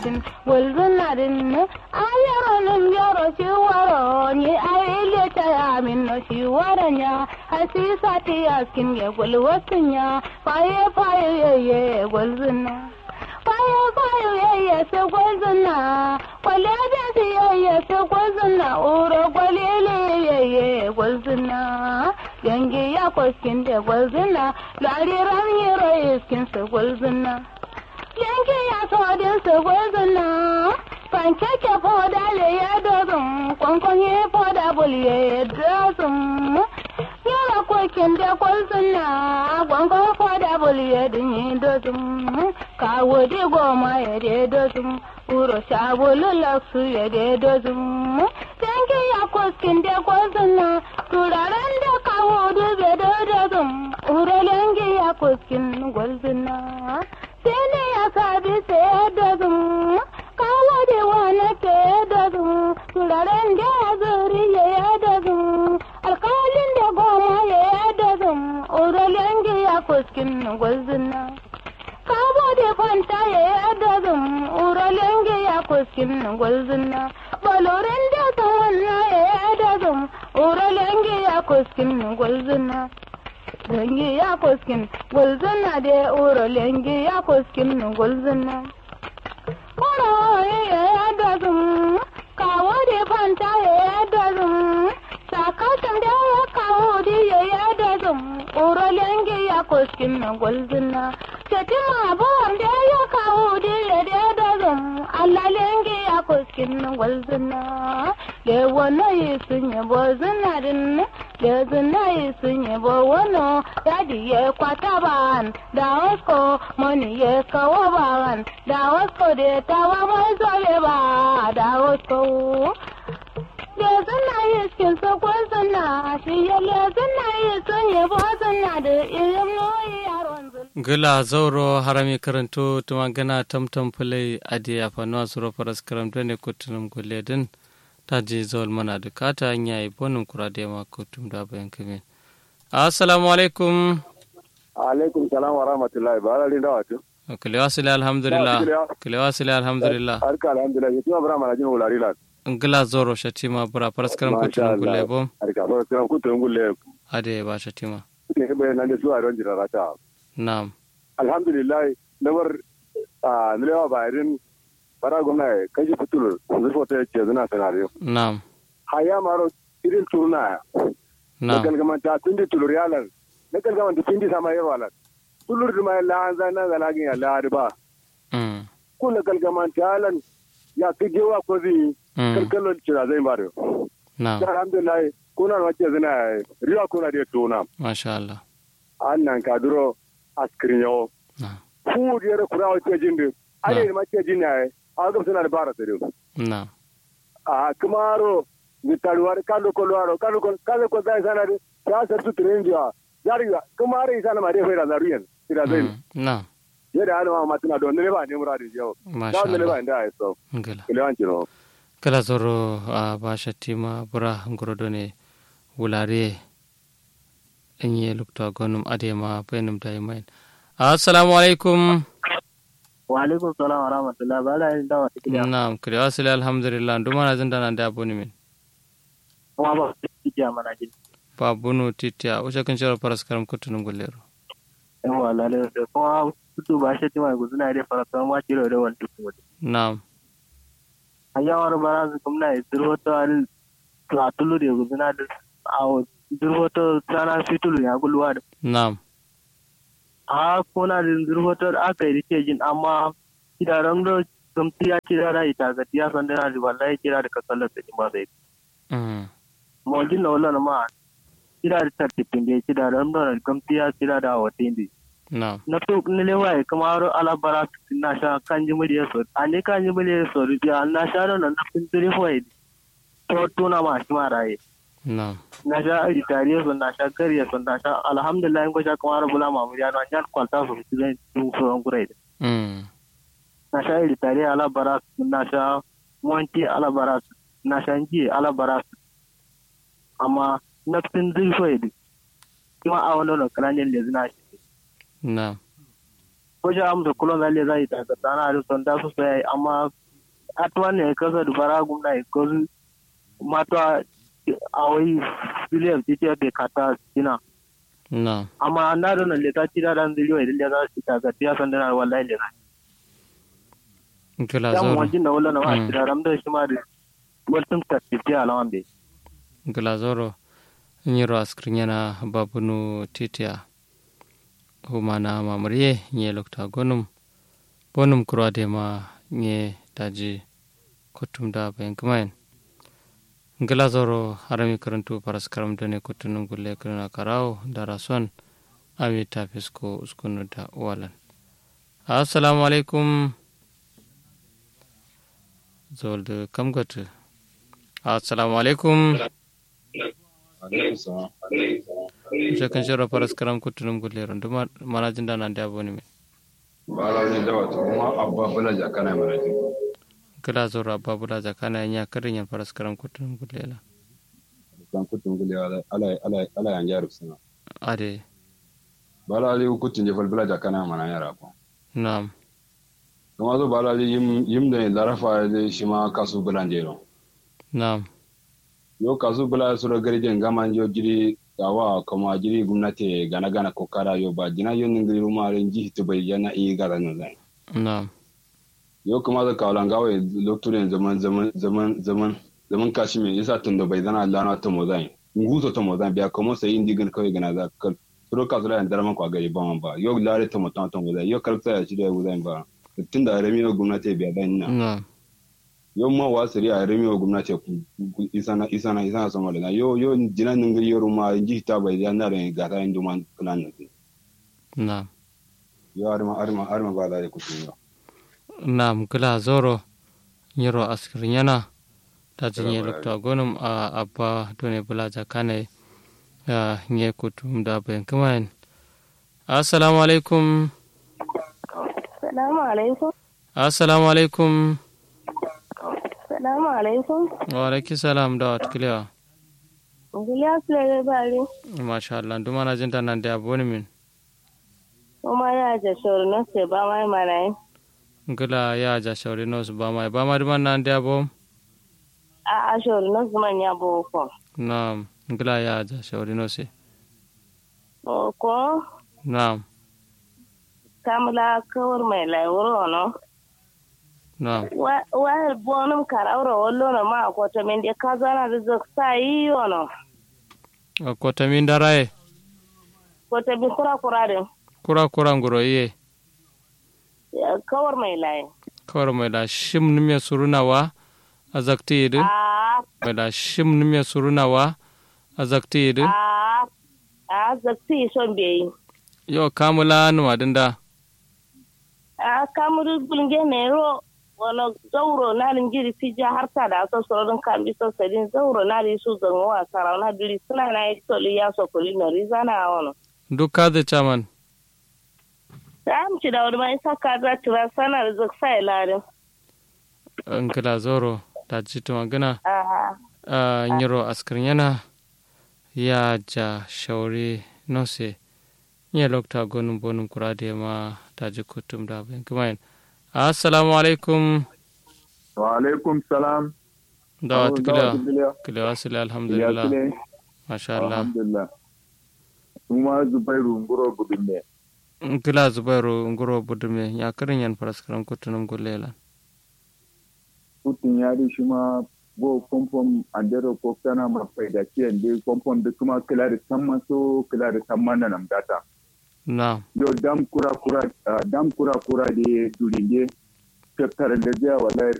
walzunarin ayaronin yaro shi waro ni aile ta ya min no shi waranya hasisa ti askin ya gulwasin ya faye faye yeye walzuna faye faye yeye se gwalzuna kwale da si yeye se gwalzuna uro gwalele yeye gwalzuna yangi ya kwaskin da gwalzuna lariran yiro iskin se gwalzuna yanki ya todin su gwazina pankeke foda le ya dozin kwankwanye foda bulye ya dozin yara kokin da gwazina kwankwan foda bulye din yi dozin kawo di goma ya de dozin uro sabulu laksu ya de dozin yanki ya koskin da gwazina turaren da kawo dube da dozin uro yanki ya koskin gwazina sene ya sabi sai da zum kawo da wani ke da zum turaren da ya zuri ya da zum alkalin da goma ya da zum uralen ya kuskin gwazina kawo da fanta ya da zum uralen ya kuskin gwazina balorin da tawanna ya da zum uralen ya kuskin gwazina lengi ya koskin gulzuna da uro lengi ya koskin gulzuna uro ya dazun kawo da fanta ya dazun sakatan da ya kawo da ya dazun uro lengi ya koskin gulzuna tetima bon da ya kawo da ya dazun Allah lengi ya koskin gulzuna le wano yi sun yabo zinarin da zinayi sun yabo wano yadi ya kwata ban da wasko mani ya kawo ban da wasko da tawa mai zobe ba da wasko da zinayi cikin sakon zina shi ya le zinayi sun yabo zina da irin noyi yaron gila zauro harami karanto tuma gana tamtam fulai adi ya fanuwa suro faras karamta ne kutunum guledin ta je zawal mana da kata hanya yi bonin kura da yamma kutum da bayan kamin assalamu alaikum alaikum salam wa rahmatullahi ba ala rinda wato kilewa sile alhamdulillah kilewa sile alhamdulillah arka alhamdulillah yatima bra mana jin wulari la ngila zoro shatima bura paraskaram kutum gulle bom arka paraskaram kutum gulle ade ba shatima ne be nan da suwa ron jira rata na'am alhamdulillah namar a nilewa bayarin bara gwamna kaji fitur zurfa ta ce zina sanare na'am haya maro irin turna na na'am galgamanta tun da tulur yalan na galgamanta tun da sama yawa lan tulur da mai la'an zai na zalagin ya la'adi ba mm ko na galgamanta yalan ya fi gewa ko zai mm kalkalon cira zai ba da na'am alhamdulillah kuna na wace zina riwa kuna da tona masha Allah an nan ka duro askirin yawo na'am fu da yara kura wace jin da ale da mace jin ya a ga suna da bara ta dai na'am a kumaro vitaluwar kalo kolwaro kalo kol kalo ko dai sana de ya sa tu trendia yari kumaro isana ma de fera zaruyen ira zai mm, na'am ye da alama ma tuna don ne ba ne muradi yau masha da ne Allah ba inda ai so ngila kile wanci no kala zoro a ba shatima bura ngorodo ne wulare enye lukta gonum adema benum daimain assalamu alaikum wa alaikum salam wa rahmatullah ba la yin dawa cikin ya na'am kire wasile alhamdulillah nduma na zinda nan da abuni min kuma ba cikin ya mana jin ba bunu titiya usha kan shara paras karam kutunum gullero yan wa lalle da kuma tutu ba shi tima ku suna da faratan ma kiro da wani tutu wani na'am hanyar bara su kuma na isir hoto al tulu da ku suna da a isir hoto sana fitulu ya gulwa da na'am a kuna da isir hoto da aka yi rike jin amma kidaran da gamti ya kira da ita ga tiya san da na da wallahi kira da kasallar da ba zai mm mo jin na wala ma kira da tartibin da kidaran da gamti ya kira da watin da na'am na to nile waye kamar alabara na sha kanji muriya so ane kanji muriya so rubiya na sha da nan fin tiri hoye to to na ma shi maraye na'am na sha ari tariya so na sha gariya so na sha alhamdulillah ko sha kamar bula ma muriya no an kwalta so su zai tu so an gure mm na sha ari tariya alabara na sha monti alabara na sha nji alabara amma na fin tiri hoye kuma a wannan kalanin da zina shi na'am ko ja am da kulon zalle zai ta ga tana da son da su sai amma atwa ne kasa da bara gumna ko mata a wai biliyan titi da kata sina na amma na da nan leta ci da dan ziliyo idan da za su ta ga tiya san da wallahi da gila dan zoro wajin da wala na wa Mm. ci da ram da shi ma da waltin ta ti alawan be gila zoro nyiro askrinyana babunu titia humana mamriye nye lokta gonum bonum kurade ma nye daji kutum da bayan kumain gila zoro harami karantu paras karam done kutunum gulle kurna karau darason ami tafisko uskunu da walan assalamu alaikum zolde kam gatu assalamu alaikum je kan shiro paras karam kutunum gulle ron duma manajin da nan da boni me bala ne da wato kuma abba bala jaka na mara ji gila zoro babula zakana nya karin yan paras karam kutunum gulle la kan kutun gule ala ala ala ala yan jaru sana ade bala ali kutun je fal bala jaka na mana yara ko nam kuma zo bala ali yim yim da larafa da shi ma kasu bala jero nam yo kasu bala sura garje ngama yo jiri tawa kuma jiri gumnati gana gana ko kara yo ba jina yo ngiri ruma ren ji to bai yana i gara no zai nam yo kuma da kawalan gawe lokturen zaman zaman zaman zaman zaman kashimi isa tun da bai zana lana ta mo zai nguzo ta mo zai biya kuma sai indi gan kawai gana za kal suro ka zura da man kwa gari ba man ba yo lare ta mo ta ta mo zai yo kalta ya shi da yo zai ba tun da remi yo gwamnati biya dan na nam yo ma wa siri a remi yo gwamnati ku ku- isana isana isana sama da yo yo jina ningiri yo ruma ji ta bai ya na ren ga ta indu man kunan ne nam yo arma arma arma ba da ku tun yo nam gila zoro nyiro askrinyana ta jinye lokta gonum a abba done bula zakane ya nye kutum da bayan kumain assalamu alaikum Salamu alaikum. assalamu alaikum Salamu alaikum. wa alaiki salam da wat kiliya Giliya Sule Bari. masha Allah duma na jinta nan da aboni min Kuma ya ja shoro na se ba mai mana yi. gila ya ja shauri nos ba mai ba ma duma nan da abo A a shoro na zuman ya boko. nam gila ya ja shauri nos Ko nam kamla kawar mai lauro no. nam Wa wa bonum karauro wallo no ma ko to men de kazana da zok sai yono. ko tamin daraye Ko to bi kura kura de. kura kura nguro iye Kawar mai lai. kawar mai da shim nimya surunawa a zakti yidin A mai da shim nimya surunawa a zakti yidin a a zakti son be. yo kamula nuwa dinda A kamuru bulge ne ro wala zauro na jiri fija har ta da so sorodin kambi so sadin zauro na ri su zan wa sara na diri suna na yi toli ya so kuli na riza na wono duk kaze chaman da am ci da wani mai saka za tura sana da zak sai larin nkila zoro ta jito magana a a nyiro askarin yana ya ja shauri nose nye lokta gonum bonum kurade ma ta ji kutum da bayan kumayin assalamu alaikum wa alaikum salam da wata kila Alhamdulillah. kila wasili Ya alhamdulillah sile, masha Allah alhamdulillah kuma zubairu nguro gudunne nkila zubairu nguro budume ya karin yan faraskaran kutunum gulela putin ya ri shi ma go kompom andero ko kana ma faida kiyan de kompom de kuma kila da samman so kila da samman na nam data na yo dam kura kura ah, dam kura kura de durinde tattara da jiya wallahi